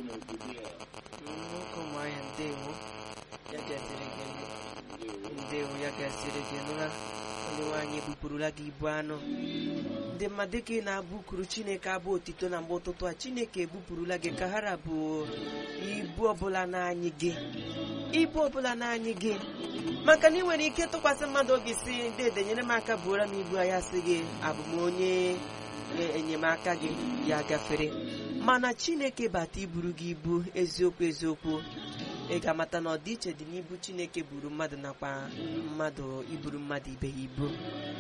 nwoke ụmụahịa ndewo ya gaziri gị ndewo ya gaziri gị nụra onye nwaanyị ebupụrụla gị ibu anụ ndị mmadụ ka ị na-abụkuru chineke abụ otito na mgbe ụtụtụ a chineke ebupụrụla gị ka hara bụ ibu ọbụla n'anyị gị ibu ọbụla n'anyị gị maka na ị nwere ike tụkwasị mmadụ obi si dede nyere m aka buora m ibu ya sị gị abụ m onye enyemaka gị ya gafere mana chineke bata iburu gị ibu eziokwu eziokwu ị ga-amata na ọdịiche dị n'ibu chineke buru mmadụ nakwa mmadụ iburu mmadụ ibe ya ibu